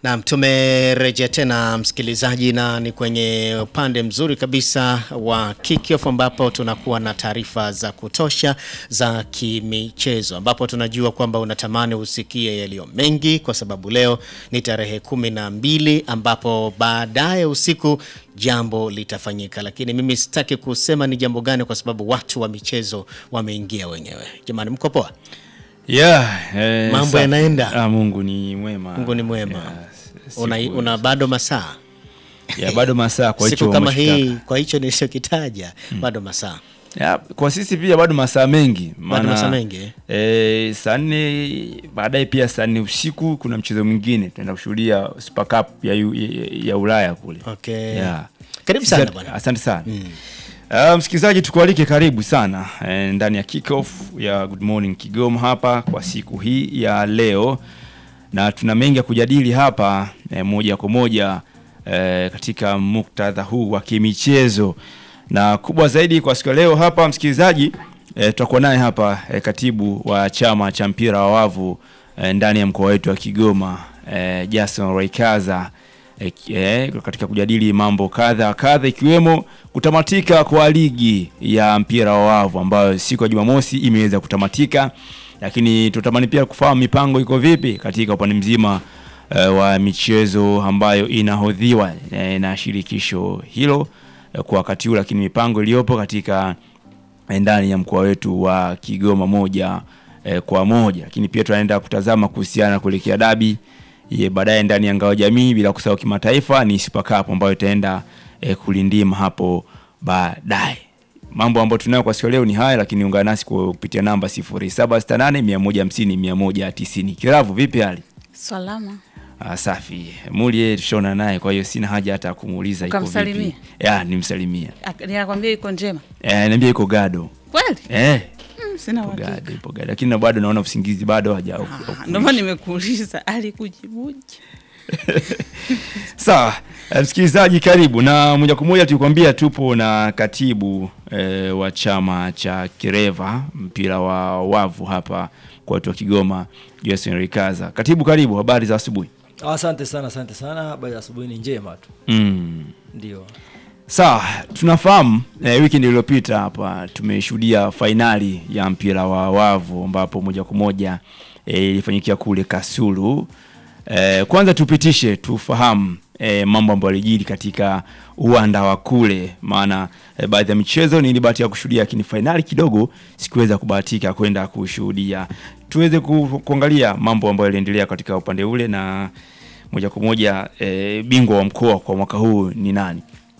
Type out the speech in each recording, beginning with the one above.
Naam, tumerejea tena msikilizaji, na ni kwenye upande mzuri kabisa wa kickoff ambapo tunakuwa na taarifa za kutosha za kimichezo, ambapo tunajua kwamba unatamani usikie yaliyo mengi, kwa sababu leo ni tarehe kumi na mbili ambapo baadaye usiku jambo litafanyika, lakini mimi sitaki kusema ni jambo gani, kwa sababu watu wa michezo wameingia wenyewe. Jamani, mko poa? Yeah, eh, Mambo safi. yanaenda. Ah, Mungu ni mwema. Mungu ni mwema. Yeah, siku- Una, una bado masaa yeah, bado masaa kwa hicho siku kama umeshitaka. hii, kwa hicho nilichokitaja bado masaa Yeah, kwa sisi pia bado masaa mengi bado masaa mengi eh? eh, saa nne baadaye pia saa nne usiku kuna mchezo mwingine tunaenda kushuhudia Super Cup ya, ya, ya Ulaya kule. Okay. Yeah. Karibu sana Asante- bwana. Asante sana. Uh, msikilizaji tukualike karibu sana eh, ndani ya kickoff ya Good Morning Kigoma hapa kwa siku hii ya leo, na tuna mengi ya kujadili hapa eh, moja kwa moja eh, katika muktadha huu wa kimichezo, na kubwa zaidi kwa siku ya leo hapa msikilizaji eh, tutakuwa naye hapa eh, katibu wa chama cha mpira wa wavu eh, ndani ya mkoa wetu wa Kigoma eh, Jason Raikaza eh, eh, katika kujadili mambo kadha wa kadha ikiwemo kutamatika kwa ligi ya mpira wa wavu ambayo siku ya Jumamosi imeweza kutamatika, lakini tutamani pia kufahamu mipango iko vipi katika upande mzima eh, wa michezo ambayo inahodhiwa eh, na shirikisho hilo eh, kwa wakati huu, lakini mipango iliyopo katika eh, ndani ya mkoa wetu wa Kigoma moja eh, kwa moja, lakini pia tunaenda kutazama kuhusiana na kuelekea dabi ye baadaye ndani ya ngao jamii, bila kusahau kimataifa ni Super Cup ambayo itaenda eh, kulindima hapo baadaye. Mambo ambayo tunayo kwa siku ya leo ni haya, lakini ungana nasi kwa kupitia namba 0768 150 190. Kiravu, vipi hali? Salama. Ah, safi. Mulie tushona naye, kwa hiyo sina haja hata kumuuliza iko vipi. Ukamsalimia? Ya, nimsalimia. Ak- Ninakwambia iko njema Eh, niambia iko gado. kweli? Eh, Mm, sina ipo uhakika. gado, ipo gado. Lakini na bado naona usingizi bado haja. Ah, Ndio maana nimekuuliza alikujibuje? Sawa, eh, msikilizaji karibu na moja kwa moja tulikwambia tupo na katibu eh, wa chama cha Kireva mpira wa wavu hapa kwa watu wa Kigoma, Jason Rikaza. Katibu, karibu, habari za asubuhi. Asante sana, asante sana. Habari ya asubuhi ni njema tu, Mm. ndio. Sawa, tunafahamu eh, weekend iliyopita hapa tumeshuhudia fainali ya mpira wa wavu ambapo moja kwa moja eh, ilifanyikia kule Kasulu. Eh, kwanza tupitishe tufahamu eh, mambo ambayo yalijiri katika uwanda wa kule, maana eh, baadhi ya michezo nilibahatika kushuhudia, lakini fainali kidogo sikuweza kubahatika kwenda kushuhudia. Tuweze ku, kuangalia mambo ambayo yaliendelea katika upande ule, na moja kwa moja eh, bingwa wa mkoa kwa mwaka huu ni nani?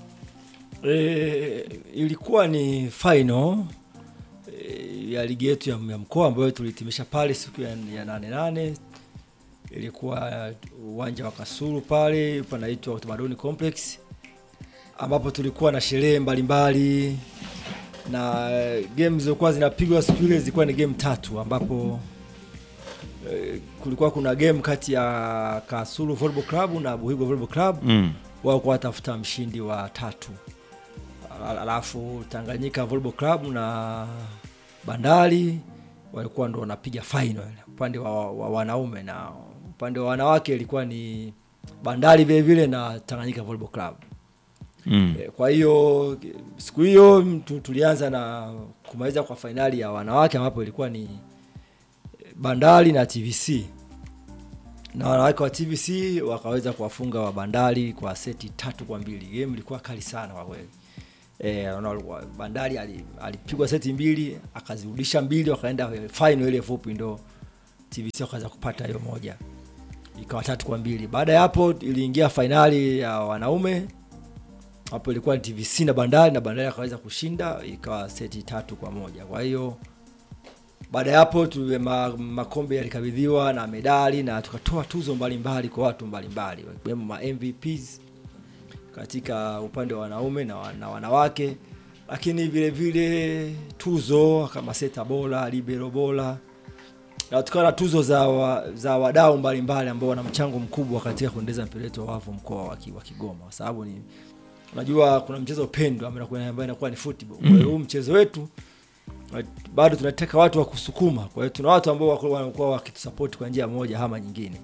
E, ilikuwa ni final e, ya ligi yetu ya, ya mkoa ambayo tulihitimisha pale siku ya, ya nane nane. Ilikuwa uwanja wa Kasulu pale panaitwa Utamaduni Complex ambapo tulikuwa na sherehe mbalimbali na game zilizokuwa zinapigwa siku ile zilikuwa ni game tatu ambapo e, kulikuwa kuna game kati ya Kasulu Volleyball Club na Buhigo Volleyball Club Mm. wao kwa watafuta mshindi wa tatu, Al- alafu Tanganyika Volleyball Club na Bandari walikuwa ndo wanapiga final upande wa, wa wanaume, na upande wa wanawake ilikuwa ni Bandari vile vile na Tanganyika Volleyball Club. Mm. Eh, Kwa hiyo siku hiyo tu- tulianza na kumaliza kwa fainali ya wanawake ambapo ilikuwa ni eh, Bandari na TVC na wanawake wa TVC wakaweza kuwafunga wa Bandari kwa seti tatu kwa mbili. Game ilikuwa kali sana kwa kweli. Eh, wana- wa- Bandari ali- alipigwa seti mbili akazirudisha mbili, wakaenda final ile fupi, ndo TVC wakaweza kupata hiyo moja, ikawa tatu kwa mbili. Baada ya hapo iliingia fainali ya wanaume hapo ilikuwa ni TVC na Bandari na Bandari akaweza kushinda ikawa seti tatu kwa moja. Kwa hiyo baada ya hapo tuwe ma, makombe yalikabidhiwa na medali na tukatoa tuzo mbalimbali kwa watu mbalimbali wakiwemo ma MVPs katika upande wa wanaume na, wa- na wanawake, lakini vile vile tuzo kama seta bora, libero bora na tukawa na tuzo za, wa, za wadau mbalimbali ambao wana mchango mkubwa katika kuendeleza mpira wetu wa wavu mkoa wa Ki- wa Kigoma, kwa sababu ni unajua kuna mchezo pendwa ambayo inakuwa- ambayo inakuwa ni football. Kwa hiyo huu mchezo wetu bado tunataka watu wa kusukuma. Kwa hiyo tuna watu ambao wako- wanakuwa wakitusupport kwa njia moja ama nyingine.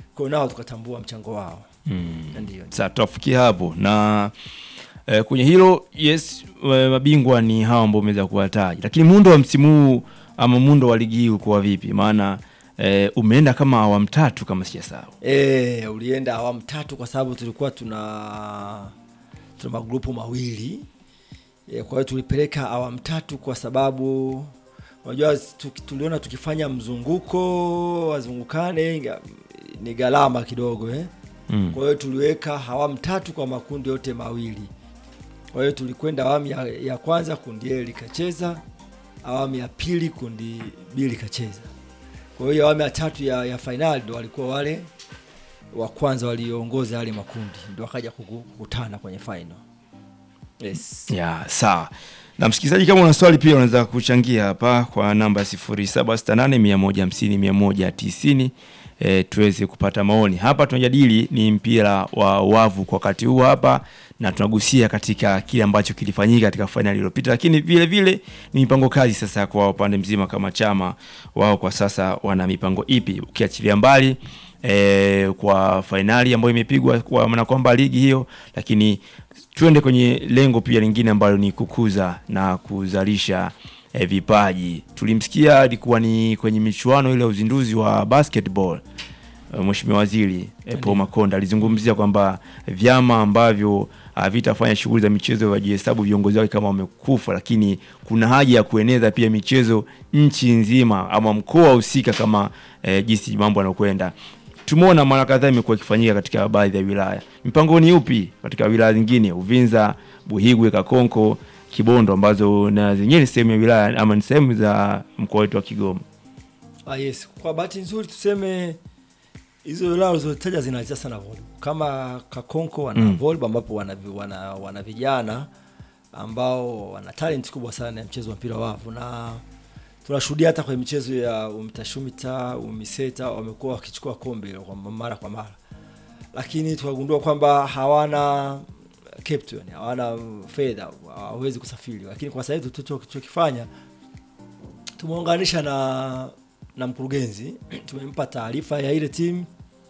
kwa hiyo nao tukatambua mchango wao Mm. ndio Sasa tutafikia hapo na eh, kwenye hilo yes, eh, mabingwa ni hawa ambao umeweza kuwataja, lakini muundo wa msimu huu ama muundo wa ligi hii uko vipi? Maana eh, umeenda kama awamu tatu kama sijasahau. E, ulienda awamu tatu kwa sababu tulikuwa tuna tuna magrupu mawili e, kwa hiyo tulipeleka awamu tatu kwa sababu unajua tuki- tuliona tukifanya mzunguko wazungukane inga- ni gharama kidogo eh? Mm. kwa hiyo tuliweka awamu tatu kwa makundi yote mawili kwa hiyo tulikwenda awamu ya, ya kwanza kundi A likacheza awamu ya pili kundi B likacheza kwa hiyo awamu ya tatu ya, ya fainali ndo walikuwa wale wa kwanza walioongoza yale makundi ndo wakaja kuku- kukutana kwenye final yes. Ya, sawa. Na msikilizaji, kama una swali pia unaweza kuchangia hapa kwa namba 0768150190 e, tuweze kupata maoni. Hapa tunajadili ni mpira wa wavu kwa wakati huu hapa na tunagusia katika kile ambacho kilifanyika katika fainali iliyopita, lakini vile vile ni mipango kazi sasa kwa upande mzima kama chama wao kwa sasa wana mipango ipi ukiachilia mbali e, kwa fainali ambayo imepigwa kwa maana kwamba ligi hiyo, lakini tuende kwenye lengo pia lingine ambalo ni kukuza na kuzalisha eh, vipaji. Tulimsikia alikuwa ni kwenye michuano ile ya uzinduzi wa basketball eh, Mheshimiwa Waziri eh, Paul Makonda alizungumzia kwamba vyama ambavyo havitafanya shughuli za michezo wajihesabu viongozi wake kama wamekufa, lakini kuna haja ya kueneza pia michezo nchi nzima ama mkoa husika kama eh, jinsi mambo yanakwenda. Tumeona mara kadhaa imekuwa ikifanyika katika baadhi ya wilaya. Mipango ni upi katika wilaya zingine, Uvinza, Buhigwe, Kakonko, Kibondo ambazo na zenyewe ni sehemu ya wilaya ama ni sehemu za mkoa wetu wa Kigoma? Ah, yes. Kwa bahati nzuri tuseme hizo wilaya ulizotaja zinacheza sana volleyball. Kama Kakonko wana Mm. volleyball ambapo wana, vi- wana, wana vijana ambao wana talent kubwa sana ya mchezo wa mpira wa wavu na tunashuhudia hata kwenye michezo ya UMITASHUMITA, UMISETA wamekuwa wakichukua kombe kwa mara kwa mara, lakini tukagundua kwamba hawana captain, hawana fedha, hawawezi kusafiri. Lakini kwa sasa hivi tulichokifanya tumeunganisha na na mkurugenzi tumempa taarifa ya ile timu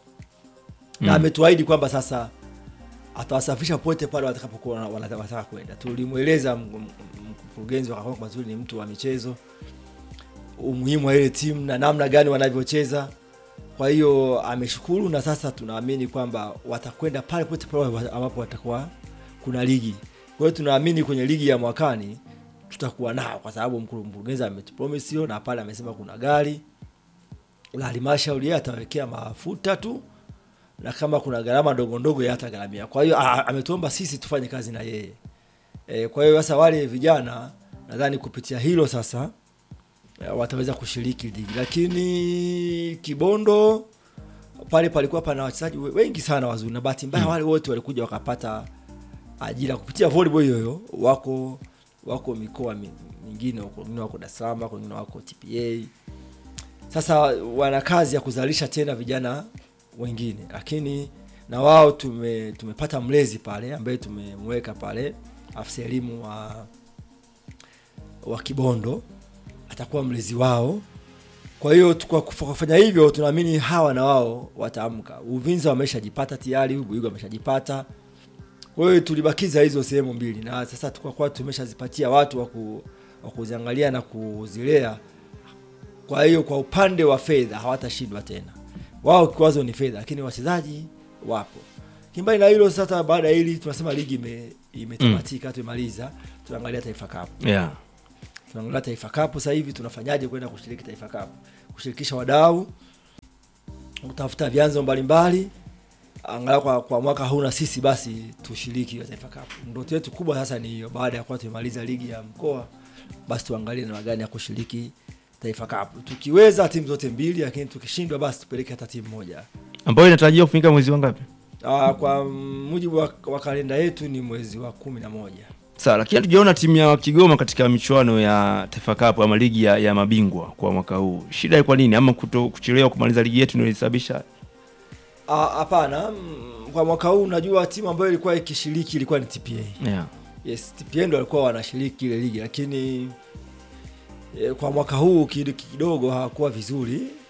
na Mm. ametuahidi kwamba sasa atawasafirisha pote pale watakapokuwa wana- wanataka wanataka kwenda. Tulimweleza m- m- mkurugenzi wa Kakonko Mazuri ni mtu wa michezo, umuhimu wa ile timu na namna gani wanavyocheza. Kwa hiyo ameshukuru, na sasa tunaamini kwamba watakwenda pale pote pale ambapo watakuwa kuna ligi. Kwa hiyo tunaamini kwenye ligi ya mwakani tutakuwa nao, kwa sababu mkuru- mkurugenzi ametupromise hiyo, na pale amesema kuna gari la halmashauri, yeye atawekea mafuta tu na kama kuna gharama ndogo ndogo yeye atagharamia. Kwa hiyo a- ametuomba sisi tufanye kazi na yeye e, kwa hiyo sasa wale vijana nadhani kupitia hilo sasa e, wataweza kushiriki ligi, lakini Kibondo pale palikuwa pana wachezaji we- wengi sana wazuri, na bahati mbaya wale wote walikuja wakapata ajira kupitia volleyball hiyo hiyo. Wako wako mikoa mi- mingine huko, wengine wako Dar es Salaam, wako wengine wako TPA. Sasa wana kazi ya kuzalisha tena vijana wengine, lakini na wao tume, tumepata mlezi pale ambaye tumemweka pale afisa elimu wa wa Kibondo atakuwa mlezi wao. Kwa hiyo tu- kwa kufa- kufanya hivyo tunaamini hawa na wao wataamka. Uvinza wameshajipata tayari, Buigo wameshajipata. Kwa hiyo tulibakiza hizo sehemu mbili, na sasa tukwa kwa tumeshazipatia watu wa ku- wa kuziangalia na kuzilea. Kwa hiyo kwa upande wa fedha hawatashindwa tena, wao kikwazo ni fedha, lakini wachezaji wapo. Kimbali na hilo sasa, baada ya hili tunasema ligi ime imetamatika, tumemaliza, tunaangalia Taifa Cup Yeah. tunaangalia Taifa Cup sasa hivi tunafanyaje kwenda kushiriki Taifa Cup, kushirikisha wadau, kutafuta vyanzo mbalimbali, angalau kwa, kwa mwaka huu na sisi basi tushiriki hiyo Taifa Cup. Ndoto yetu kubwa sasa ni hiyo, baada ya kuwa tumemaliza ligi ya mkoa, basi tuangalie namna gani ya kushiriki Taifa Cup, tukiweza timu zote mbili, lakini tukishindwa basi tupeleke hata timu moja. Ambayo inatarajiwa kufanyika mwezi wangapi? Aa, kwa mujibu wa, wa kalenda yetu ni mwezi wa kumi na moja. Sawa, lakini hatujaona timu ya Kigoma katika michuano ya Taifa Cup ama ligi ya, ya mabingwa kwa mwaka huu. Shida ni kwa nini ama kuto, kuchelewa kumaliza ligi yetu ndio ilisababisha? Ah, Hapana, mm, kwa mwaka huu unajua timu ambayo ilikuwa ikishiriki ilikuwa ni TPA. Yeah. Yes, TPA ndio walikuwa wanashiriki ile ligi, lakini e, kwa mwaka huu kid- kidogo hawakuwa vizuri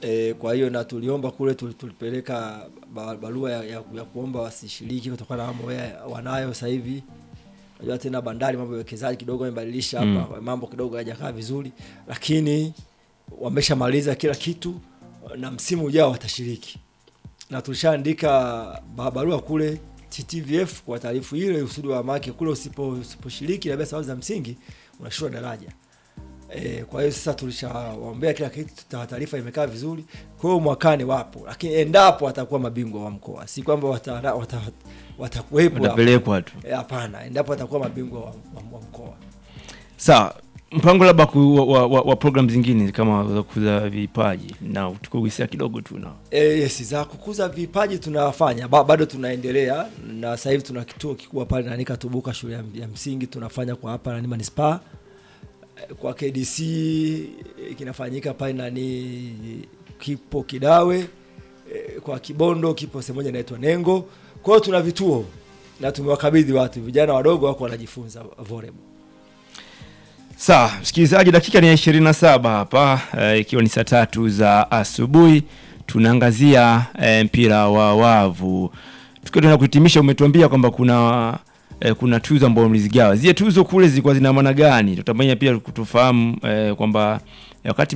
E, kwa hiyo na tuliomba kule tuli- tulipeleka ba- barua ya, ya, ya kuomba wasishiriki kutokana na mambo ya- wanayo sasa hivi. Unajua tena bandari mambo ya uwekezaji kidogo yamebadilisha hapa, mambo kidogo hayajakaa vizuri, lakini wameshamaliza kila kitu na msimu ujao watashiriki, na tulishaandika ba- barua kule TTVF kwa taarifu ile usudi wa make kule usipo usiposhiriki labda sababu za msingi unashushwa daraja. E, kwa hiyo sasa tulishawaombea kila kitu, ta- taarifa imekaa vizuri. Kwa hiyo mwakani wapo, lakini endapo watakuwa mabingwa wa mkoa, si kwamba wata, wata, watakuwepo hapo. Watapelekwa tu. E, hapana, endapo watakuwa mabingwa wa, wa, wa mkoa. Sawa, mpango labda ku, wa, wa, wa, wa program zingine kama za kukuza vipaji na tukugusia kidogo tu na E, yes, za kukuza vipaji tunafanya ba, bado tunaendelea na sasa hivi tuna kituo kikubwa pale nani Katubuka shule ya, ya msingi tunafanya kwa hapa nani manispaa E, kwa KDC e, kinafanyika pale nani kipo Kidawe e, kwa Kibondo kipo sehemu moja inaitwa Nengo. Kwa hiyo tuna vituo na tumewakabidhi watu vijana wadogo wako wanajifunza volleyball. Sawa, msikilizaji, dakika ni ya 27 hapa eh, ikiwa ni saa tatu za asubuhi tunaangazia eh, mpira wa wavu. Tukiwa tuna kuhitimisha, umetuambia kwamba kuna eh, kuna tuzo ambazo mlizigawa. Zile tuzo kule zilikuwa zina maana gani? Tutamani pia kutufahamu eh, kwamba eh, wakati